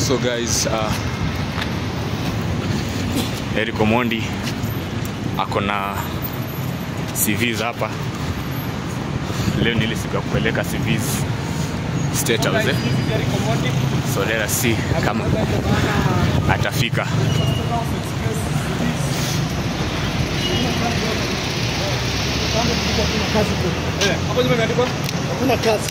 So guys, uh, Eric Omondi ako na CVs hapa. Leo ni ile siku ya kupeleka CVs State House. Eh? So let us see kama atafika. Hakuna kazi.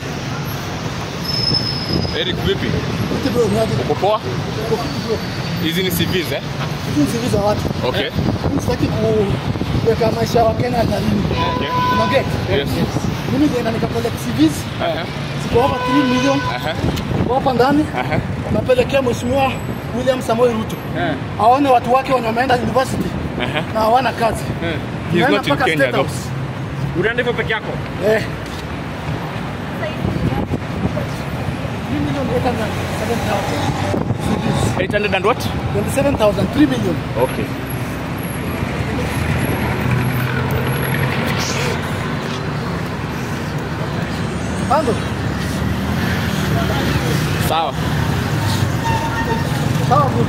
Eric, vipi? Eti bro, ni aje? Uko poa? Uko vipi bro? Hizi ni CVs eh? Hizi ni CV za watu. Okay. Mimi sitaki kuweka maisha ya Wakenya hatarini. Okay. Una get? Yes. Mimi ndio nikapeleka CVs Aha. ziko hapa 3 million Aha. ziko hapa ndani. Aha. Napelekea Mheshimiwa William Samoei Ruto. Eh. Aone watu wake wenye wameenda university Aha. na hawana kazi. Eh. He's Naenda not in mpaka Kenya State though. House. Unaenda hivyo peke yako? Eh. 3 million 807,000 CVs. 800 and what? 27,000, 3 million. Okay. Bando. Sawa. Sawa bro.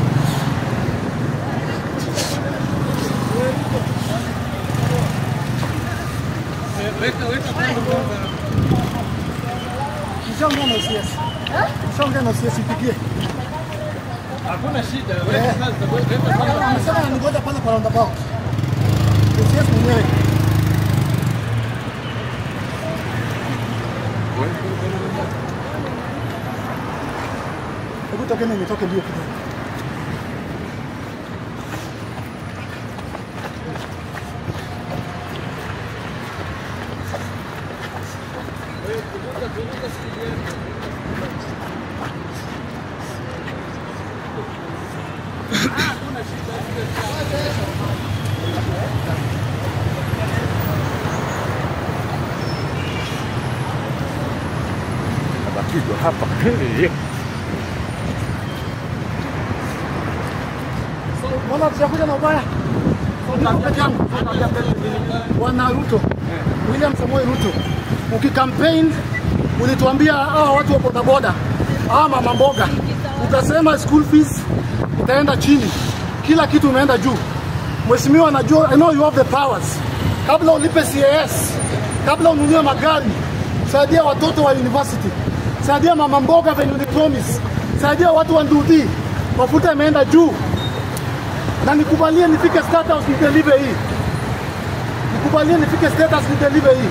Nishaongea na OCS. Nishaongea na OCS mpigie. Hakuna shida. Eh. Amesema anangoja pale kwa roundabout. OCS mwenyewe. Hebu tokeni nitoke mbio kidogo. Abakizwa hapa. Mbona tujakuja na ubaya? Niko peke yangu. Bwana Ruto, William Samoei Ruto, ukikampaign ulituambia hawa watu wa bodaboda, hawa mama mboga, utasema school fees itaenda chini, kila kitu imeenda juu. Mheshimiwa, najua I know you have the powers. Kabla ulipe CAS, kabla ununue magari, saidia watoto wa university, saidia mama mboga venye ulipromise, saidia watu wa Ndudhi, mafuta imeenda juu na nikubalie nifike State House nideliver hii, nikubalie nifike State House nideliver hii.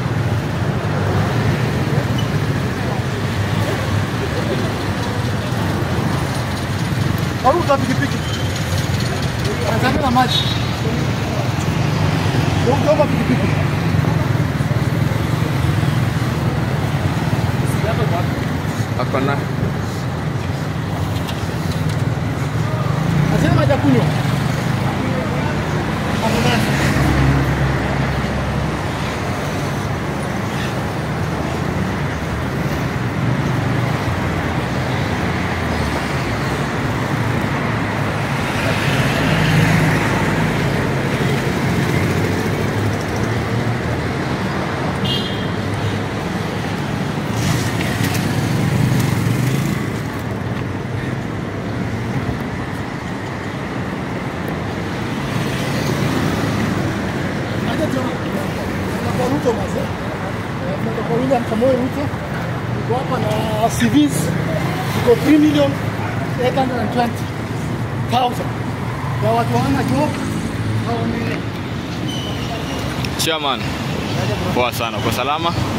Maruta pikipiki Tanzania na maji Ukiomba pikipiki Ako na Nasema maji ya kunywa Ambulance. Aje tu- kwa Ruto mazee. Eh, tunaenda kwa William Samoei Ruto. Niko hapa na CVs ziko 3 million 820,000 ya watu hawana job au ni chairman. Poa sana. Uko salama?